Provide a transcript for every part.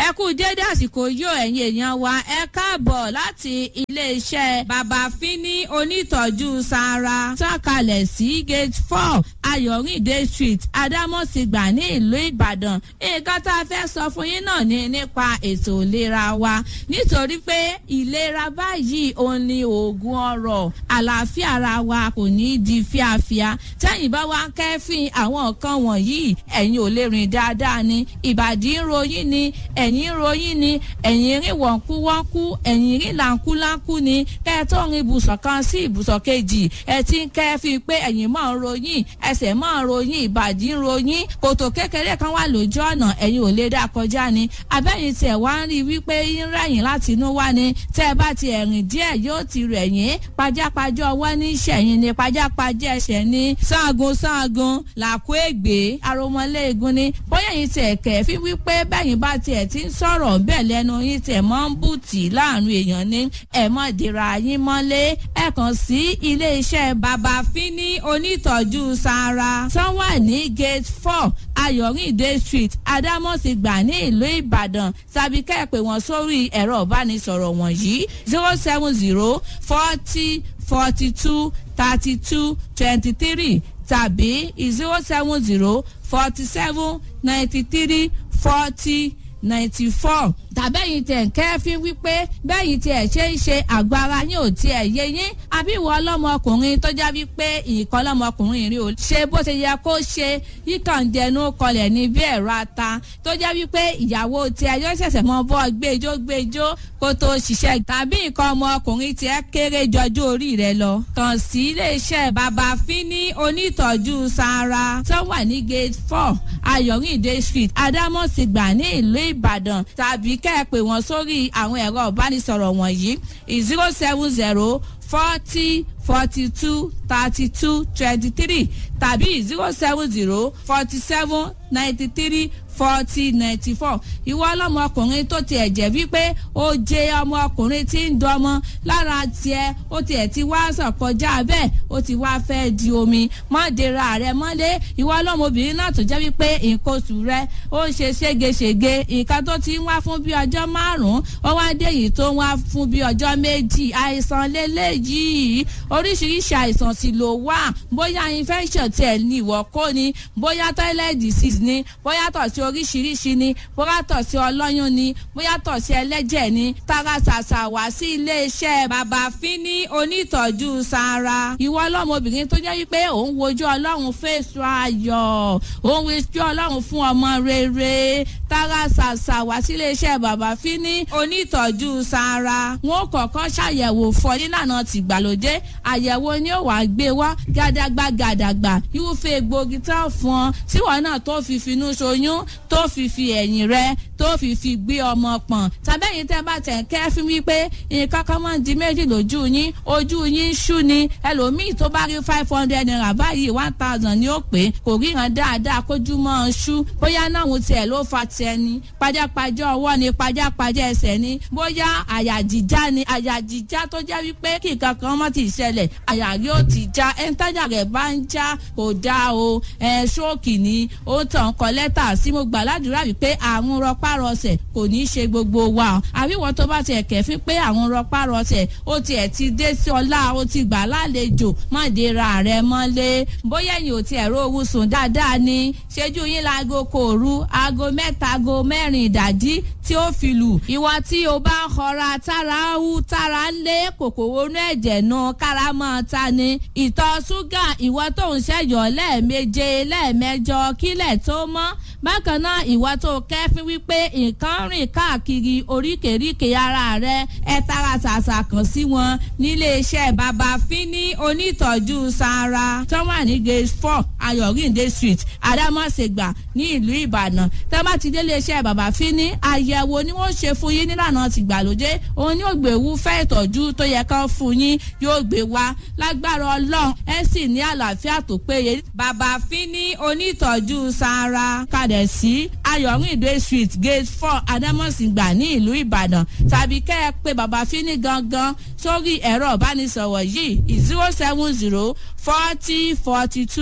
ẹ kú dédé àsìkò yóò ẹ̀yin èèyàn wa ẹ káàbọ̀ láti iléeṣẹ́ bàbá fínní onítọ̀jú sara sọ̀kalẹ̀ sí gate four ayọ̀rìndé street adámọ̀sígbà ní ìlú ìbàdàn nǹkan tá a fẹ́ sọ fún yín náà ni nípa ètò ìlera wa nítorí pé ìlera báyìí òun ni oògùn ọrọ̀ àlàáfíà ara wa kò ní í di fíafíà tẹ́yìn bá wá kẹ́fìn àwọn nǹkan wọ̀nyí ẹ̀yin ò lè rìn dáadáa ni ìbàdí ń ròyìn ni ẹ̀yìn ń ròyìn ni ẹ̀yìn rìn wọ̀nkúwọ́nkú ẹ̀yìn rìn làǹkúláǹkú ni kẹ́ ẹ tó rin ibùsọ̀ kan sí ibùsọ̀ kejì ẹ ti ń kẹ́fìn pé ẹ̀yìn máa ń ròyìn ẹsẹ̀ máa ń ròyìn ìbàdí ń ròyìn kòtò kékeré kan wà lójú ọ̀nà ẹ̀yin ò lè dá kọjá ni abẹ́yìn tiẹ̀ wá ń rí wípé ń rẹ̀yìn láti inú wá ni tẹ́ ẹ bá ti ẹ̀rìn díẹ̀ yóò ti rẹ̀yìn pajápajá ọwọ́ ní ìṣẹ̀yìn ni pajápajá ẹsẹ̀ ní sáàgùn sáàgùn làkó ègbé aromọléegun ni bóyá yìí tiẹ̀ kẹ̀ fi wípé bẹ́yìn bá tiẹ̀ ti ń sọ̀rọ̀ bẹ́ẹ̀ lẹ́nu yín tiẹ̀ mọ́ ń bùtì láàrin èèyàn ní ẹ̀ mọ́ dira yín mọ́lé ẹ̀ kàn sí ilé iṣẹ́ bàbá fínní onítọ̀jú sara tán wà ní gate four ayọ̀rìndé street adámọ̀sígbà ní ìlú ìbàdàn tàbí kẹ́ẹ̀pẹ́ wọn sórí ẹ̀rọ ìbánisọ̀rọ̀ wọ̀nyí zero seven zero forty forty two thirty two twenty three tàbí zero seven zero forty seven ninety three forty ninety four tàbẹ́yìn tẹ̀ ń kẹ́fín wípé bẹ́yìn tiẹ̀ ṣe ń ṣe àgọ́ ara yín ò tiẹ̀ yé yín àbí ìwọ ọlọ́mọkùnrin tó já wípé ìkọ́ ọlọ́mọkùnrin rí o ṣe bó ṣe yẹ kó ṣe yíkànjẹnu kọlẹ̀ ní bí ẹ̀rọ ata tó já wípé ìyàwó tiẹ̀ yóò ṣẹ̀ṣẹ̀ mọ bọ́ gbẹjọ gbẹjọ kó tó ṣiṣẹ́ tàbí nǹkan ọmọkùnrin tiẹ̀ kéré jọjú orí rẹ lọ. kàn sí iléeṣẹ́ bàbá fínní onítọ̀jú sara tó wà ní gate four ayọ̀rìndé street adámọ̀sígbà ní ìlú ìbàdàn tàbí kẹ́ ẹ pè wọ́n sórí àwọn ẹ̀rọ ìbánisọ̀rọ̀ wọ̀nyí zero seven zero forty forty two thirty two twenty three tàbí zero seven zero forty seven ninety three forty ninety four ìwọ ọlọmọkùnrin tó tiẹ̀ jẹ́ wípé ó jẹ ọmọkùnrin tí ń dọmọ lára tiẹ̀ ó tiẹ̀ ti wá sàn kọjá bẹ́ẹ̀ ó ti wá fẹ́ di omi mọ́dera rẹ mọ́lé ìwọ ọlọ́mọbìnrin náà tó jẹ́ wípé nǹkan oṣù rẹ ó ń ṣe ségesège nǹkan tó ti ń wá fún bí ọjọ́ márùn-ún ó wá dé yìí tó ń wá fún bí ọjọ́ méjì àìsàn lélẹ́yìí oríṣiríṣi àìsàn sì ló wà bóyá infection tiẹ̀ ní ìwọ kó ni bóyá toilet disease ni bóyá tọ̀ sí oríṣiríṣi ni bóyá tọ̀ sí ọlọ́yún ni bóyá tọ̀ sí ẹlẹ́jẹ̀ ni tara ṣàṣà wá sí iléeṣẹ́ bàbá fínní onítọ̀jú sara ìwọ ọlọ́mọbìnrin tó jẹ́ wípé òun wojú ọlọ́run fèsù ayọ̀ òun wojú ọlọ́run fún ọmọ rere tara ṣàṣà wá sí iléeṣẹ́ bàbá fínní onítọ̀jú sara wọn kọ̀ọ̀kan ṣàyẹ̀wò fọ nílànà tìgbàlódé àyẹ̀wò ni ó wàá gbé wá gàdàgbà gàdàgbà irúfẹ́ egbògi tán fún ọ tíwọ náà tó fi finú ṣoyún tó fi fi ẹ̀yìn rẹ tó fi fi gbé ọmọ pọ̀n tàbẹ́yìn tẹ́ bá tẹ̀ kẹ́ fún mi pé nǹkan kan máa ń di méjì lójú yín ojú yín ń ṣú ni ẹlòmíì tó bá rí five hundred naira báyìí one thousand ni ó pé kò ríran dáadáa kójú mọ́ ọ ṣú bóyá náà mo tiẹ̀ ló fa tiẹ̀ ni pajápajá ọwọ́ ni pajápajá ẹsẹ̀ ni bóyá àyà jíjá ni àyà jíjá tó jẹ́ wípé kí nǹkan kan mọ́ ti ṣẹlẹ̀ àyà rí ó ti já ẹ̀ńtájà rẹ̀ bá ń já kò dáa o ẹ̀ ṣóòkì ni ó tàn kọ́ lẹ́tà sí mo gbà ládùúrà wípé àrùn rọpárọsẹ̀ kò ní í ṣe gbogbo wa àríwọ̀ tó bá tiẹ̀ kẹ̀fín pé àrùn rọpárọsẹ̀ ó tiẹ̀ ti dé sí ọlá ó ti gbà lálejò mọ̀déra rẹ̀ mọ́lé bóyá ẹ̀yìn ò tiẹ̀ rówó sùn dáadáa ni ṣẹ́jú yín láago kò rú aago mẹ́ta aago mẹ́rin ìdájí tí ó fi lù ìwọ tí o bá ń họra tára ń hú tára ń lé kòkòrò inú ẹ̀jẹ̀ náà kára máa ta ni ìtọ̀ ṣúgà ìwọ tó ń ṣẹ̀yọ̀ lẹ́ẹ̀meje lẹ́ẹ̀mẹjọ kílẹ̀ tó mọ́ bákan náà ìwọ tó kẹ́fín wípé nǹkan rìn káàkiri oríkèéríkèé ara rẹ ẹ tara ṣàṣà kàn sí wọn nílé iṣẹ́ bàbá fínní onítọ̀jú sara tó wà ní gate four ayọ̀rìndé street adámọ̀sẹ̀gbà ní ìlú ìbàdàn tó bá ti délé iṣẹ́ bàbá fínní àyẹ̀wò ni wọ́n ṣe fún yín nílànà tìgbàlódé òun ni ògbéwú fẹ́ ìtọ́jú tó yẹ kán fún yín yóò gbé wá lágbára ọlọ́run ẹ sì ní àlàáfíà tó péye bàbá fínní onítọ̀jú sara kalẹ̀ sí ayọ̀rìndé street gate four adámọ̀sìngbà ní ìlú ìbàdàn tàbí kẹ́ ẹ pé bàbá fínní gangan sórí ẹ̀rọ ìbánisọ̀rọ̀ yìí zero seven zero forty forty two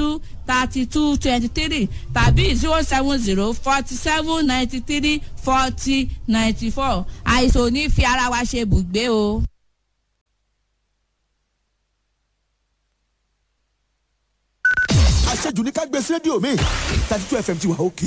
thirty two twenty three tàbí zero seven zero forty seven ninety three forty ninety four àìsàn ò ní fi ara wa ṣe bùgbé o. àṣejù ní ká gbé sí rédíò mi thirty two fm ti wà òkè.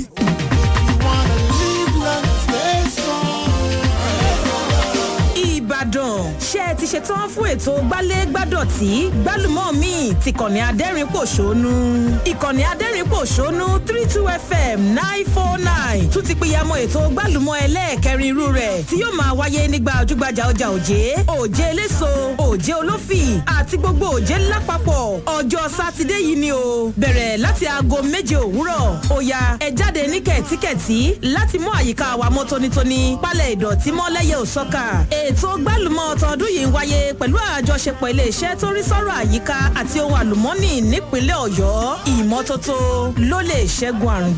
ìbàdàn ṣé ẹ ti ṣetán fún ètò gbálẹ́gbádọ̀tì gbálùmọ́ mi ti kànnì adẹ́rìn-pòṣónú ìkànnì adẹ́rìn-pòṣónú three two fm nine four nine tún ti pìyàmọ́ ètò gbálùmọ́ ẹlẹ́ẹ̀kẹrin irú rẹ̀ tí yóò máa wáyé nígbà ojúgbajà ọjà òjé òjé eléso òjé olófì àti gbogbo òjé lápapọ̀ ọjọ́ sátidé yìí ni o bẹ̀rẹ̀ láti aago méje òwúrọ̀ òya ẹ jáde ní kẹ̀tíkẹ̀tí láti mú àyíká wa mọ́ tónítóní pálẹ̀ ìdọ̀tí mọ́ lẹ́yẹ òsọ́kà ètò gbálùmọ̀ tọdún yìí ń wáyé pẹ̀lú àjọṣepọ̀ iléeṣẹ́ tó rí sọ́rọ̀ àyíká àti ohun àlùmọ́nì nípínlẹ̀ ọ̀yọ́ ìmọ́tótó ló lè ṣẹ́gun àrùn